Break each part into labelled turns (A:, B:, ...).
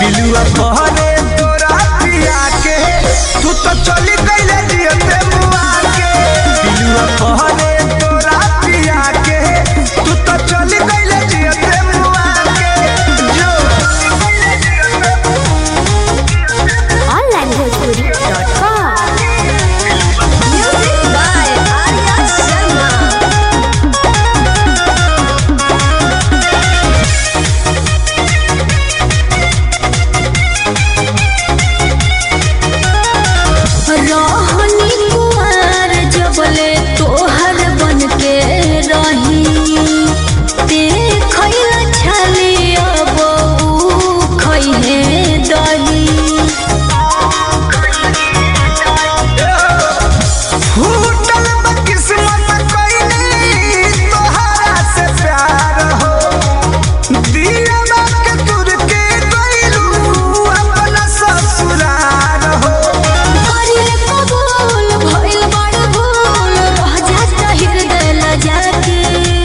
A: पिलुआ कहरे तोरा पिया के तू तो चली गईले जियते मुआ के पिलुआ कहरे तोरा पिया के तू तो चली गईले जियते मुआ के जो
B: onlinebhojpuri.com Music by Arya Sharma
C: रहनी कुमार जबले तोहर बन के रही देखैला छली अब ऊ खैहे दही
A: फूटल बा किस्मत कइनी तोहरा से प्यार हो दिया के तुर के गइलू अपना ससुराल हो
C: करिले कबूल भइल बड़ भूल रह जाता हृदय लजा के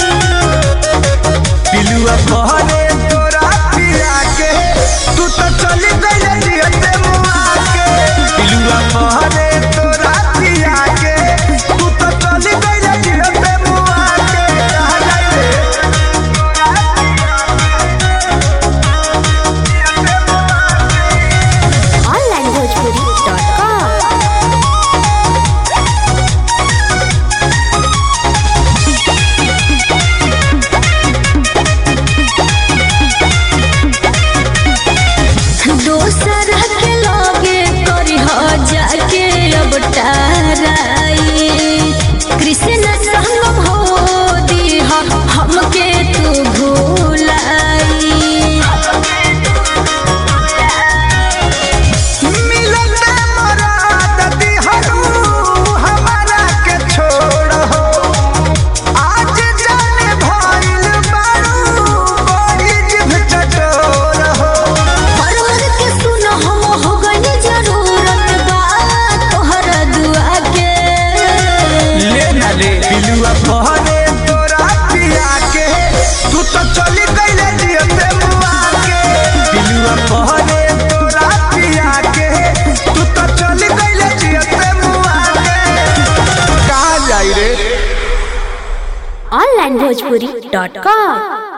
A: पिलुआ कहरे तोरा पिया के तू तो चली गइले जियते मुआ के पिलुआ कहरे तोरा पिया के तू तो चली गइले जियते मुआ के कहा जाइले
B: onlinebhojpuri.com
C: दोसर के लगे करी जाके अब टाराई कृष्ण संग हो दीह हमके तू भूलाई
A: मिलते मराद दिहरू हमारा के छोड़ हो आज जाने भइल बारू बड़ी जिभ चटोर हो
C: परवर के सुन हम हो गई जरूरत बा तोहर दुआ के
A: ले ना ले पिलुआ कहरे तोरा पिया के तू तो चली गईले जियते मुआ के पिलुआ कहरे तोरा पिया के तू तो चली गईले जियते मुआ के कहाँ जाई रे
B: onlinebhojpuri.com